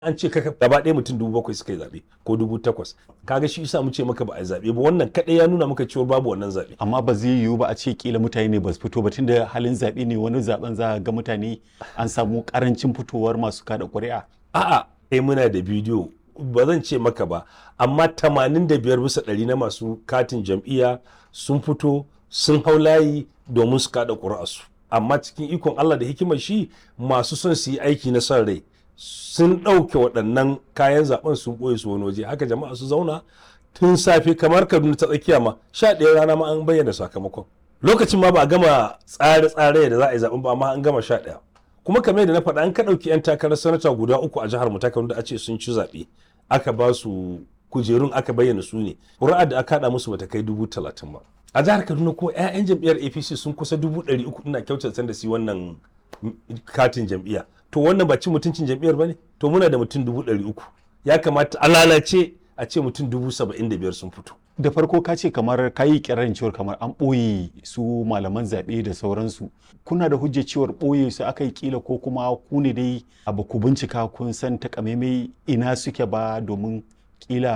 an ce kaka gaba ɗaya mutum dubu bakwai suka yi zaɓe ko dubu takwas kaga shi yasa mu ce maka ba a zaɓe ba wannan kaɗai ya nuna maka cewa babu wannan zaɓe amma ba zai yiwu ba a ce kila mutane ne ba su fito ba tunda halin zaɓe ne wani zaɓen za a ga mutane an samu karancin fitowar masu kada ƙuri'a a'a kai muna da bidiyo ba zan ce maka ba amma 85 bisa ɗari na masu katin jam'iyya sun fito sun hau layi domin su kada ƙuri'arsu amma cikin ikon Allah da hikimar shi masu son su yi aiki na son rai sun ɗauke waɗannan kayan zaben sun ɓoye su wani waje haka jama'a su zauna tun safe kamar kaduna ta tsakiya ma sha ɗaya rana ma an bayyana sakamakon lokacin ma ba a gama tsare-tsare da za a yi zaben ba amma an gama sha ɗaya kuma kamar yadda na faɗa an ka ɗauki 'yan takarar sanata guda uku a jihar mu ta da a ce sun ci zaɓe aka ba su kujerun aka bayyana su ne ƙuri'ar da aka haɗa musu bata kai dubu talatin ba a jihar kaduna ko 'ya'yan jam'iyyar apc sun kusa dubu ɗari uku ina kyautata da su wannan katin jam'iyya to wannan ba cin mutuncin jam'iyyar ba ne to muna da mutum dubu ɗari uku ya kamata a lalace a ce mutum dubu saba'in da biyar sun fito da farko ka ce kamar ka yi kirarin cewar kamar an ɓoye su malaman zaɓe da sauransu kuna da hujjar cewar ɓoye su aka yi kila ko kuma ku ne dai abu ku bincika kun san takamaimai ina suke ba domin kila